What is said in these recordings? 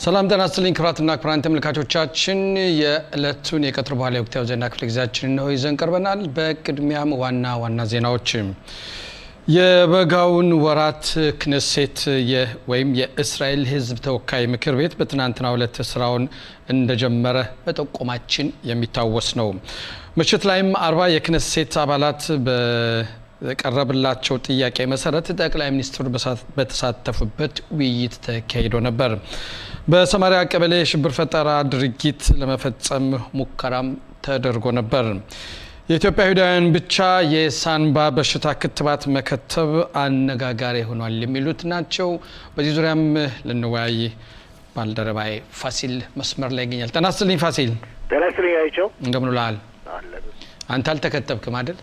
ሰላም ጤና ይስጥልኝ ክቡራትና ክቡራን ተመልካቾቻችን የዕለቱን የቀትር በኋላ የወቅታዊ ዜና ክፍለ ጊዜያችን ነው ይዘን ቀርበናል። በቅድሚያም ዋና ዋና ዜናዎች የበጋውን ወራት ክነሴት ወይም የእስራኤል ሕዝብ ተወካይ ምክር ቤት በትናንትናው ዕለት ስራውን እንደጀመረ መጠቆማችን የሚታወስ ነው። ምሽት ላይም አርባ የክነሴት አባላት በቀረብላቸው ጥያቄ መሰረት ጠቅላይ ሚኒስትሩ በተሳተፉበት ውይይት ተካሂዶ ነበር። በሰማሪያ ቀበሌ የሽብር ፈጠራ ድርጊት ለመፈጸም ሙከራም ተደርጎ ነበር። የኢትዮጵያ አይሁዳውያን ብቻ የሳንባ በሽታ ክትባት መከተብ አነጋጋሪ ሆኗል የሚሉት ናቸው። በዚህ ዙሪያም ልንወያይ ባልደረባዬ ፋሲል መስመር ላይ ይገኛል። ጤና ይስጥልኝ ፋሲል። ጤና ይስጥልኝ አይቸው። እንደምን ውለሃል? አንተ አልተከተብክም አይደል?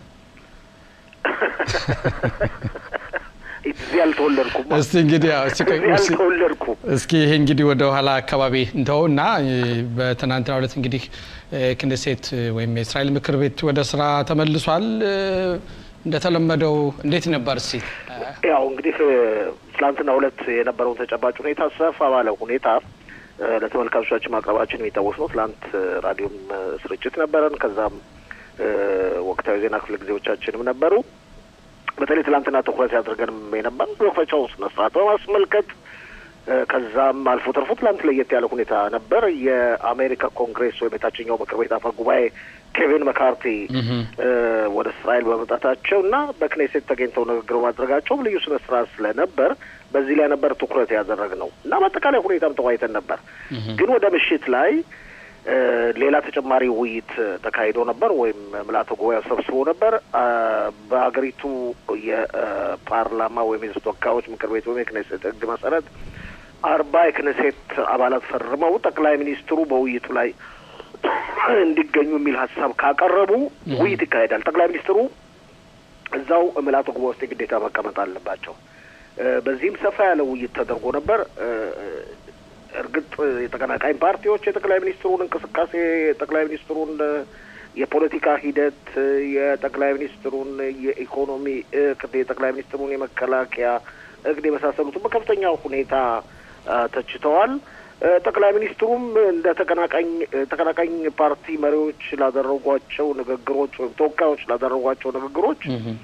እዚህ አልተወለድኩም። እስቲ እንግዲህ አልተወለድኩም። እስኪ ይሄ እንግዲህ ወደ ኋላ አካባቢ እንተው እና በትናንትናው ዕለት እንግዲህ ክኔሴት ወይም የእስራኤል ምክር ቤት ወደ ስራ ተመልሷል። እንደተለመደው እንዴት ነበር? እስቲ ያው እንግዲህ ትላንትና ሁለት የነበረውን ተጨባጭ ሁኔታ ሰፋ ባለ ሁኔታ ለተመልካቾቻችን ማቅረባችን የሚታወስ ነው። ትላንት ራዲዮም ስርጭት ነበረን። ከዛም ወቅታዊ ዜና ክፍለ ጊዜዎቻችንም ነበሩ። በተለይ ትላንትና ትኩረት ያድርገንም የነበር መክፈቻው ስነ ስርዓት በማስመልከት ከዛም አልፎ ተርፎ ትላንት ለየት ያለ ሁኔታ ነበር። የአሜሪካ ኮንግሬስ ወይም የታችኛው ምክር ቤት አፈ ጉባኤ ኬቪን መካርቲ ወደ እስራኤል በመምጣታቸው እና በክኔሴት ተገኝተው ንግግር ማድረጋቸውም ልዩ ስነ ስርዓት ስለነበር በዚህ ላይ ነበር ትኩረት ያደረግነው እና በአጠቃላይ ሁኔታም ተወያይተን ነበር። ግን ወደ ምሽት ላይ ሌላ ተጨማሪ ውይይት ተካሂዶ ነበር ወይም ምልአተ ጉባኤ ሰብስቦ ነበር። በሀገሪቱ የፓርላማ ወይም የሕዝብ ተወካዮች ምክር ቤት ወይም የክኔሴት ሕግ መሰረት አርባ የክኔሴት አባላት ፈርመው ጠቅላይ ሚኒስትሩ በውይይቱ ላይ እንዲገኙ የሚል ሀሳብ ካቀረቡ ውይይት ይካሄዳል። ጠቅላይ ሚኒስትሩ እዛው ምልአተ ጉባኤ ውስጥ የግዴታ መቀመጥ አለባቸው። በዚህም ሰፋ ያለ ውይይት ተደርጎ ነበር። እርግጥ የተቀናቃኝ ፓርቲዎች የጠቅላይ ሚኒስትሩን እንቅስቃሴ የጠቅላይ ሚኒስትሩን የፖለቲካ ሂደት የጠቅላይ ሚኒስትሩን የኢኮኖሚ እቅድ የጠቅላይ ሚኒስትሩን የመከላከያ እቅድ የመሳሰሉትን በከፍተኛ ሁኔታ ተችተዋል። ጠቅላይ ሚኒስትሩም እንደ ተቀናቃኝ ተቀናቃኝ ፓርቲ መሪዎች ላደረጓቸው ንግግሮች ወይም ተወካዮች ላደረጓቸው ንግግሮች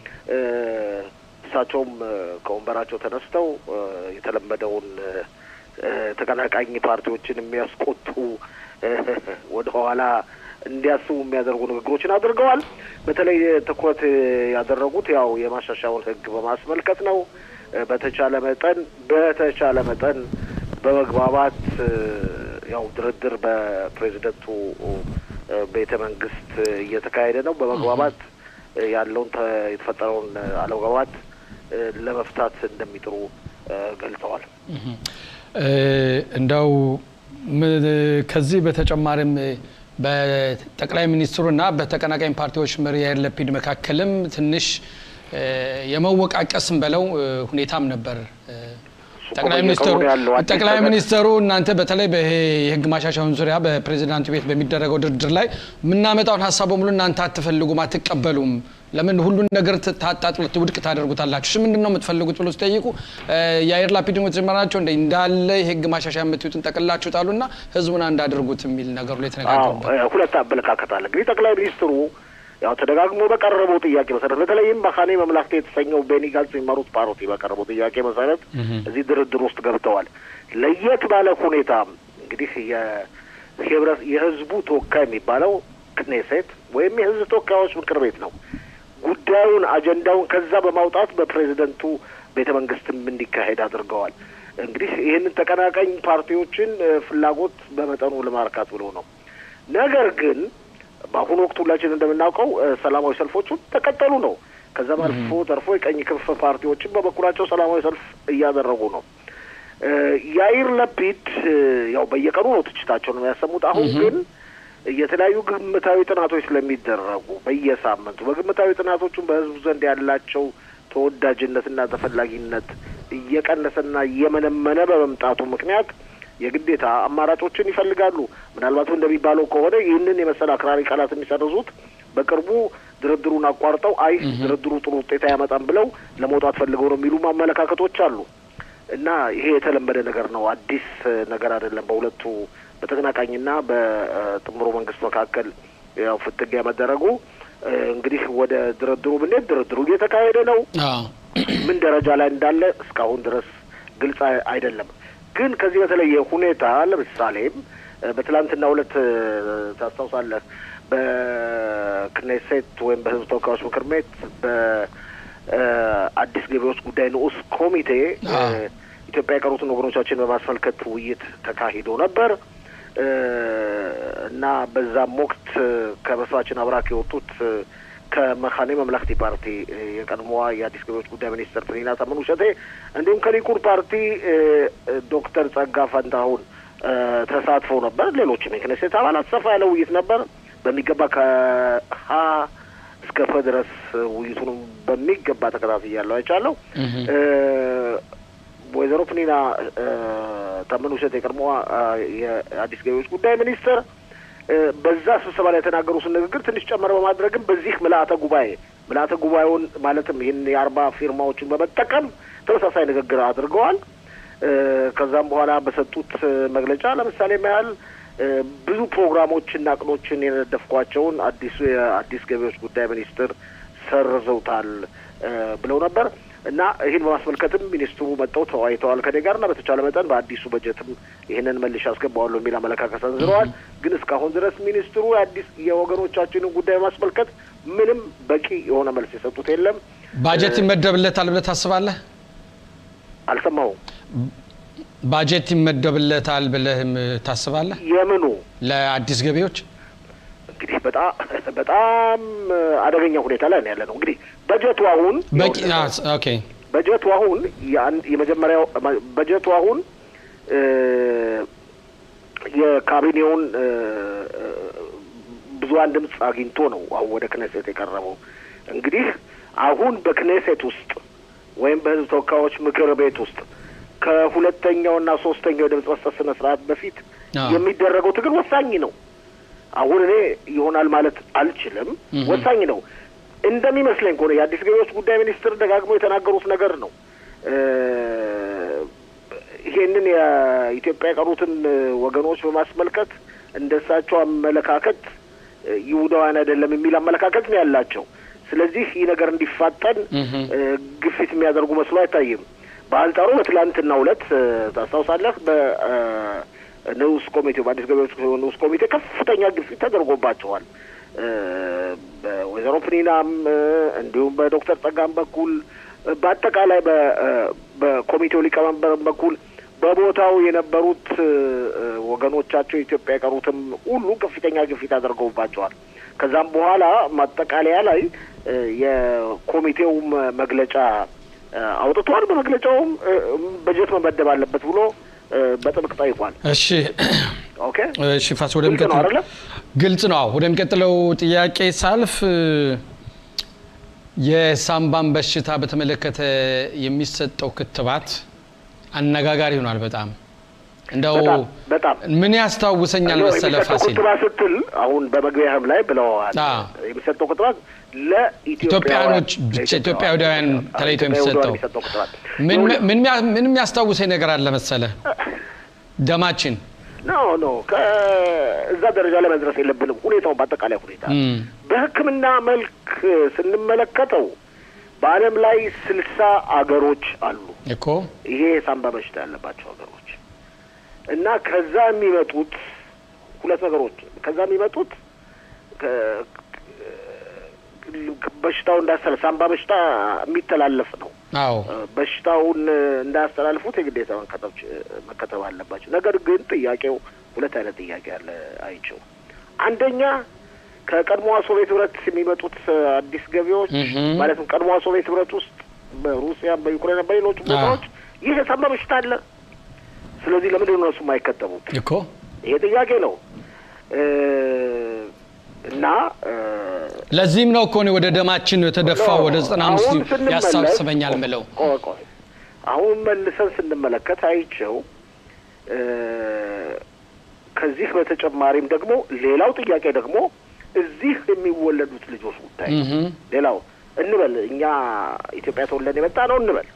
እሳቸውም ከወንበራቸው ተነስተው የተለመደውን ተቀናቃኝ ፓርቲዎችን የሚያስቆጡ ወደ ኋላ እንዲያስቡ የሚያደርጉ ንግግሮችን አድርገዋል። በተለይ ትኩረት ያደረጉት ያው የማሻሻያውን ሕግ በማስመልከት ነው። በተቻለ መጠን በተቻለ መጠን በመግባባት ያው ድርድር በፕሬዚደንቱ ቤተ መንግስት እየተካሄደ ነው። በመግባባት ያለውን የተፈጠረውን አለመግባባት ለመፍታት እንደሚጥሩ ገልጸዋል። እንደው ከዚህ በተጨማሪም በጠቅላይ ሚኒስትሩና በተቀናቃኝ ፓርቲዎች መሪ ያይር ለፒድ መካከልም ትንሽ የመወቃቀስም በለው ሁኔታም ነበር። ጠቅላይ ሚኒስትሩ ጠቅላይ ሚኒስትሩ እናንተ በተለይ የህግ ማሻሻያውን ዙሪያ በፕሬዚዳንቱ ቤት በሚደረገው ድርድር ላይ የምናመጣውን ሀሳብ በሙሉ እናንተ አትፈልጉም፣ አትቀበሉም ለምን ሁሉን ነገር ታጣጥሉት ውድቅ ታደርጉታላችሁ? እሺ ምንድን ነው የምትፈልጉት ብሎ ሲጠይቁ የአየር ላፒድን ተጀመራቸው እንደ እንዳለ የህግ ማሻሻያ የምትዩትን ጠቅላችሁ ጣሉና ህዝቡን አንድ አድርጉት የሚል ነገሩ ላይ ተነጋገሩ። ሁለት አመለካከት አለ። እንግዲህ ጠቅላይ ሚኒስትሩ ያው ተደጋግሞ በቀረበው ጥያቄ መሰረት በተለይም በካኔ መምላክቴ የተሰኘው ቤኒ ጋንትዝ የሚመሩት ፓርቲ በቀረበው ጥያቄ መሰረት እዚህ ድርድር ውስጥ ገብተዋል። ለየት ባለ ሁኔታ እንግዲህ የህዝቡ ተወካይ የሚባለው ክኔሴት ወይም የህዝብ ተወካዮች ምክር ቤት ነው። ጉዳዩን አጀንዳውን ከዛ በማውጣት በፕሬዚደንቱ ቤተ መንግስትም እንዲካሄድ አድርገዋል። እንግዲህ ይህንን ተቀናቃኝ ፓርቲዎችን ፍላጎት በመጠኑ ለማርካት ብሎ ነው። ነገር ግን በአሁኑ ወቅት ሁላችን እንደምናውቀው ሰላማዊ ሰልፎቹ ተቀጠሉ ነው። ከዛም አልፎ ተርፎ የቀኝ ክንፍ ፓርቲዎችን በበኩላቸው ሰላማዊ ሰልፍ እያደረጉ ነው። ያይር ለፒድ ያው በየቀኑ ነው ትችታቸው ነው የሚያሰሙት። አሁን ግን የተለያዩ ግምታዊ ጥናቶች ስለሚደረጉ በየሳምንቱ በግምታዊ ጥናቶቹም በህዝቡ ዘንድ ያላቸው ተወዳጅነትና ተፈላጊነት እየቀነሰና እየመነመነ በመምጣቱ ምክንያት የግዴታ አማራጮችን ይፈልጋሉ። ምናልባትም እንደሚባለው ከሆነ ይህንን የመሰለ አክራሪ ቃላት የሚሰርዙት በቅርቡ ድርድሩን አቋርጠው አይ ድርድሩ ጥሩ ውጤት አያመጣም ብለው ለመውጣት ፈልገው ነው የሚሉ ማመለካከቶች አሉ። እና ይሄ የተለመደ ነገር ነው፣ አዲስ ነገር አይደለም። በሁለቱ በተቀናቃኝና በጥምሩ መንግስት መካከል ያው ፍትጊያ መደረጉ እንግዲህ ወደ ድርድሩ ብንሄድ ድርድሩ እየተካሄደ ነው። ምን ደረጃ ላይ እንዳለ እስካሁን ድረስ ግልጽ አይደለም። ግን ከዚህ በተለየ ሁኔታ ለምሳሌም በትላንትና ሁለት ታስታውሳለህ፣ በክኔሴት ወይም በህዝብ ተወካዮች ምክር ቤት በአዲስ ገቢዎች ጉዳይ ንዑስ ኮሚቴ ኢትዮጵያ የቀሩትን ወገኖቻችን በማስመልከት ውይይት ተካሂዶ ነበር እና በዛም ወቅት ከመስራችን አብራክ የወጡት ከመካነ መምለክቲ ፓርቲ የቀድሞዋ የአዲስ ገቢዎች ጉዳይ ሚኒስትር ፕሪና ታመኑ ሸቴ እንዲሁም ከሊኩድ ፓርቲ ዶክተር ጸጋ ፈንታሁን ተሳትፈው ነበር። ሌሎችም የክኔሴት አባላት ሰፋ ያለ ውይይት ነበር። በሚገባ ከሀ እስከ ፈ ድረስ ውይይቱንም በሚገባ ተከታትያለሁ፣ አይቻለሁ። ወይዘሮ ፕኒና ታመኑ ሸቴ የቀድሞዋ የአዲስ ገቢዎች ጉዳይ ሚኒስትር በዛ ስብሰባ ላይ የተናገሩትን ንግግር ትንሽ ጨመር በማድረግም በዚህ ምልአተ ጉባኤ ምልአተ ጉባኤውን ማለትም ይህን የአርባ ፊርማዎችን በመጠቀም ተመሳሳይ ንግግር አድርገዋል። ከዛም በኋላ በሰጡት መግለጫ ለምሳሌ ያህል ብዙ ፕሮግራሞችና እቅዶችን የነደፍኳቸውን አዲሱ የአዲስ ገቢዎች ጉዳይ ሚኒስትር ሰርዘውታል ብለው ነበር እና ይህን በማስመልከትም ሚኒስትሩ መጥተው ተወያይተዋል ከኔ ጋር እና በተቻለ መጠን በአዲሱ በጀትም ይህንን መልሼ አስገባዋለሁ የሚል አመለካከት ሰንዝረዋል። ግን እስካሁን ድረስ ሚኒስትሩ የአዲስ የወገኖቻችንን ጉዳይ በማስመልከት ምንም በቂ የሆነ መልስ የሰጡት የለም። ባጀት ይመደብለታል ብለህ ታስባለህ? አልሰማሁም። ባጀት ይመደብለታል ብለህም ታስባለህ? የምኑ ለአዲስ ገቢዎች እንግዲህ በጣም በጣም አደገኛ ሁኔታ ላይ ነው ያለ ነው። እንግዲህ በጀቱ አሁን በቂ ኦኬ በጀቱ አሁን የመጀመሪያው በጀቱ አሁን የካቢኔውን ብዙሀን ድምፅ አግኝቶ ነው አሁን ወደ ክኔሴት የቀረበው። እንግዲህ አሁን በክኔሴት ውስጥ ወይም በሕዝብ ተወካዮች ምክር ቤት ውስጥ ከሁለተኛውና ሶስተኛው የድምፅ መስጠት ስነ ስርዓት በፊት የሚደረገው ትግል ወሳኝ ነው። አሁን እኔ ይሆናል ማለት አልችልም። ወሳኝ ነው እንደሚመስለኝ ከሆነ የአዲስ ገቢዎች ጉዳይ ሚኒስትር ደጋግሞ የተናገሩት ነገር ነው። ይሄንን የኢትዮጵያ የቀሩትን ወገኖች በማስመልከት እንደ እሳቸው አመለካከት ይሁዳውያን አይደለም የሚል አመለካከት ነው ያላቸው። ስለዚህ ይህ ነገር እንዲፋጠን ግፊት የሚያደርጉ መስሎ አይታይም። በአንጻሩ በትላንትናው ዕለት ታስታውሳለህ በ ንዑስ ኮሚቴው በአዲስ ገቢዎች ንዑስ ኮሚቴ ከፍተኛ ግፊት ተደርጎባቸዋል። በወይዘሮ ፕኒናም እንዲሁም በዶክተር ጸጋም በኩል በአጠቃላይ በኮሚቴው ሊቀመንበር በኩል በቦታው የነበሩት ወገኖቻቸው ኢትዮጵያ የቀሩትም ሁሉ ከፍተኛ ግፊት አድርገውባቸዋል። ከዛም በኋላ ማጠቃለያ ላይ የኮሚቴው መግለጫ አውጥቷል። በመግለጫውም በጀት መመደብ አለበት ብሎ በጥብቅ ጠይቋል። እሺ ኦኬ እሺ ፋስ ወደሚቀጥለው ግልጽ ነው። ወደሚቀጥለው ጥያቄ ሳልፍ የሳምባን በሽታ በተመለከተ የሚሰጠው ክትባት አነጋጋሪ ሆኗል። በጣም እንደው በጣም ምን ያስታውሰኛል መሰለ ፋሲል ክትባት ስትል አሁን በመግቢያህም ላይ ብለዋል። የሚሰጠው ክትባት ኢትዮጵያኖች ብቻ ኢትዮጵያውያን ተለይቶ የሚሰጠው ምን የሚያስታውሰኝ ነገር አለ መሰለ ደማችን ኖ ኖ ከእዛ ደረጃ ላይ መድረስ የለብንም። ሁኔታውን በአጠቃላይ ሁኔታ በሕክምና መልክ ስንመለከተው በዓለም ላይ ስልሳ አገሮች አሉ እኮ ይሄ የሳምባ በሽታ ያለባቸው ሀገሮች እና ከዛ የሚመጡት ሁለት ነገሮች ከዛ የሚመጡት በሽታው እንዳያስተላልፍ ሳምባ በሽታ የሚተላለፍ ነው። አዎ በሽታውን እንዳያስተላልፉት የግዴታ መከተብ አለባቸው። ነገር ግን ጥያቄው ሁለት አይነት ጥያቄ አለ አይቸው። አንደኛ ከቀድሞዋ ሶቪየት ህብረት የሚመጡት አዲስ ገቢዎች ማለትም ቀድሞዋ ሶቪየት ህብረት ውስጥ በሩሲያም፣ በዩክሬን፣ በሌሎች ቦታዎች ይህ የሳምባ በሽታ አለ። ስለዚህ ለምንድን ነው እነሱ የማይከተቡት? እኮ ይሄ ጥያቄ ነው እና ለዚህም ነው እኮ እኔ ወደ ደማችን የተደፋው ወደ ዘጠና አምስት ያሳስበኛል ምለው ቆይ ቆይ አሁን መልሰን ስንመለከት አይቸው ከዚህ በተጨማሪም ደግሞ ሌላው ጥያቄ ደግሞ እዚህ የሚወለዱት ልጆች ጉዳይ ሌላው እንበል እኛ ኢትዮጵያ ተወልደን የመጣ ነው እንበል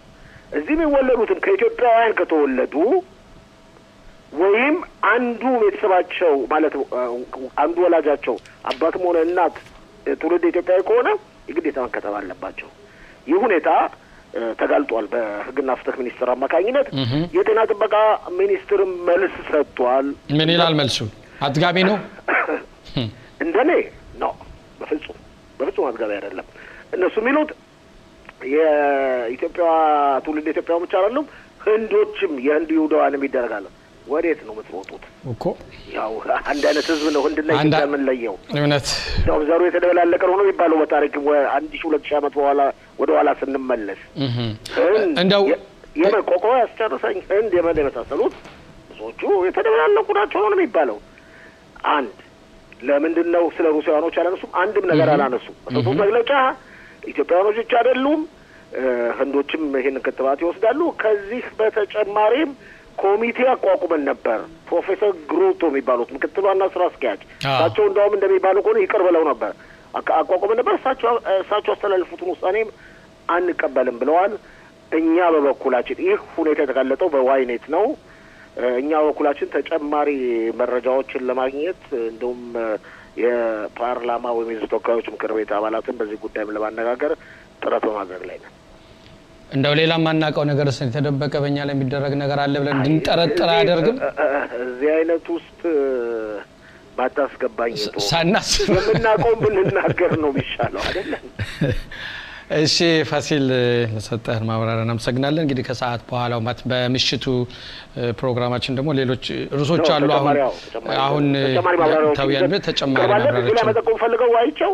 እዚህ የሚወለዱትም ከኢትዮጵያውያን ከተወለዱ ወይም አንዱ ቤተሰባቸው ማለት አንዱ ወላጃቸው አባትም ሆነ እናት ትውልድ ኢትዮጵያዊ ከሆነ የግዴታ መከተብ አለባቸው። ይህ ሁኔታ ተጋልጧል በሕግና ፍትህ ሚኒስቴር አማካኝነት። የጤና ጥበቃ ሚኒስትርም መልስ ሰጥቷል። ምን ይላል መልሱ? አጥጋቢ ነው? እንደኔ ነው። በፍጹም በፍጹም አጥጋቢ አይደለም። እነሱ የሚሉት የኢትዮጵያ ትውልድ ኢትዮጵያ ብቻ አይደሉም፣ ህንዶችም የህንድ ይሁዳውያንም ይደረጋል። ወዴት ነው የምትሮጡት? እኮ ያው አንድ አይነት ህዝብ ነው ህንድና ኢትዮጵያ የምንለየው። እውነት ያው ዘሩ የተደበላለቀ ነው ነው የሚባለው በታሪክ አንድ ሺ ሁለት ሺ ዓመት በኋላ ወደ ኋላ ስንመለስ እንደው የመቆቆ ያስጨርሰኝ ህንድ የመን የመሳሰሉት ብዙዎቹ የተደበላለቁ ናቸው ነው የሚባለው። አንድ ለምንድን ነው ስለ ሩሲያኖች አላነሱም? አንድም ነገር አላነሱም። በሰጡት መግለጫ ኢትዮጵያውያኖች ብቻ አይደሉም ህንዶችም ይህን ክትባት ይወስዳሉ። ከዚህ በተጨማሪም ኮሚቴ አቋቁመን ነበር። ፕሮፌሰር ግሩቶ የሚባሉት ምክትል ዋና ስራ አስኪያጅ እሳቸው እንደውም እንደሚባሉ ከሆነ ይቅር ብለው ነበር አቋቁመን ነበር። እሳቸው እሳቸው ያስተላልፉትን ውሳኔም አንቀበልም ብለዋል። እኛ በበኩላችን ይህ ሁኔታ የተጋለጠው በዋይኔት ነው። እኛ በበኩላችን ተጨማሪ መረጃዎችን ለማግኘት እንዲሁም የፓርላማ ወይም የህዝብ ተወካዮች ምክር ቤት አባላትን በዚህ ጉዳይም ለማነጋገር ጥረት በማድረግ ላይ ነን። እንደው ሌላ የማናውቀው ነገር ስ የተደበቀ በእኛ ላይ የሚደረግ ነገር አለ ብለን እንድንጠረጥር አያደርግም? እዚህ አይነት ውስጥ ባታስገባኝ ሳናስብ የምናውቀውን ብንናገር ነው የሚሻለው አይደለም? እሺ ፋሲል ለሰጠህን ማብራሪያ እናመሰግናለን። እንግዲህ ከሰዓት በኋላው በምሽቱ ፕሮግራማችን ደግሞ ሌሎች ርዕሶች አሉ። አሁን አሁን ታውያን ተጨማሪ ማብራሪያ መጠቆም ፈልገው ዋይቸው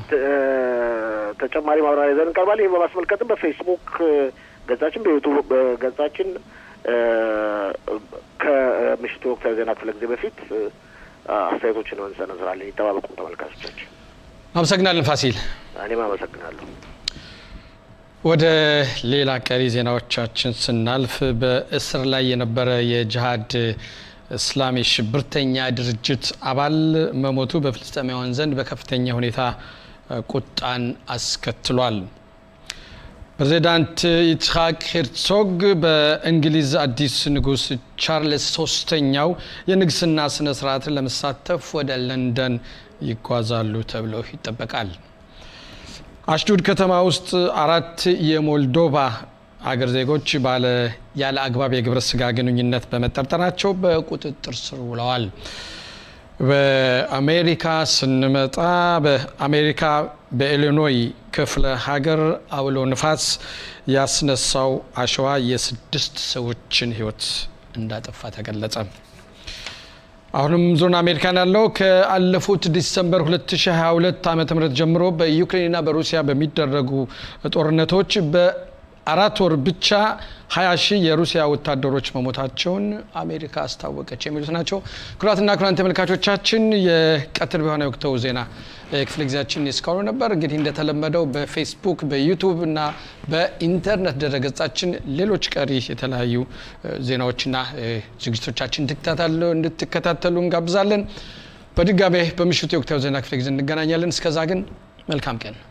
ተጨማሪ ማብራሪያ ይዘን እንቀርባለን። ይህን በማስመልከትም በፌስቡክ ገጻችን፣ በዩቱብ ገጻችን ከምሽቱ ወቅታዊ ዜና ክፍለ ጊዜ በፊት አስተያየቶችን እንሰነዝራለን። ይጠባበቁም ተመልካቾቻችን። አመሰግናለን ፋሲል። እኔም አመሰግናለሁ። ወደ ሌላ ቀሪ ዜናዎቻችን ስናልፍ በእስር ላይ የነበረ የጅሃድ እስላሚ ሽብርተኛ ድርጅት አባል መሞቱ በፍልስጤማውያን ዘንድ በከፍተኛ ሁኔታ ቁጣን አስከትሏል። ፕሬዚዳንት ይስሐቅ ሄርዞግ በእንግሊዝ አዲስ ንጉሥ ቻርልስ ሶስተኛው የንግስና ስነ ስርዓትን ለመሳተፍ ወደ ለንደን ይጓዛሉ ተብሎ ይጠበቃል። አሽዱድ ከተማ ውስጥ አራት የሞልዶቫ አገር ዜጎች ባለ ያለ አግባብ የግብረ ስጋ ግንኙነት በመጠርጠራቸው በቁጥጥር ስር ውለዋል። በአሜሪካ ስንመጣ በአሜሪካ በኢሊኖይ ክፍለ ሀገር አውሎ ንፋስ ያስነሳው አሸዋ የስድስት ሰዎችን ሕይወት እንዳጠፋ ተገለጸ። አሁንም ዞን አሜሪካን ያለው ከአለፉት ዲሰምበር 2022 ዓ ም ጀምሮ በዩክሬንና በሩሲያ በሚደረጉ ጦርነቶች በአራት ወር ብቻ 20 ሺህ የሩሲያ ወታደሮች መሞታቸውን አሜሪካ አስታወቀች። የሚሉት ናቸው። ክቡራትና ክቡራን ተመልካቾቻችን የቀትር በሆነ ወቅታዊ ዜና ክፍለ ጊዜያችን እስካሁኑ ነበር። እንግዲህ እንደተለመደው በፌስቡክ በዩቱብ እና በኢንተርኔት ድረገጻችን ሌሎች ቀሪ የተለያዩ ዜናዎችና ዝግጅቶቻችን እንድትከታተሉ እንጋብዛለን። በድጋሜ በምሽቱ የወቅታዊ ዜና ክፍለ ጊዜ እንገናኛለን። እስከዛ ግን መልካም ቀን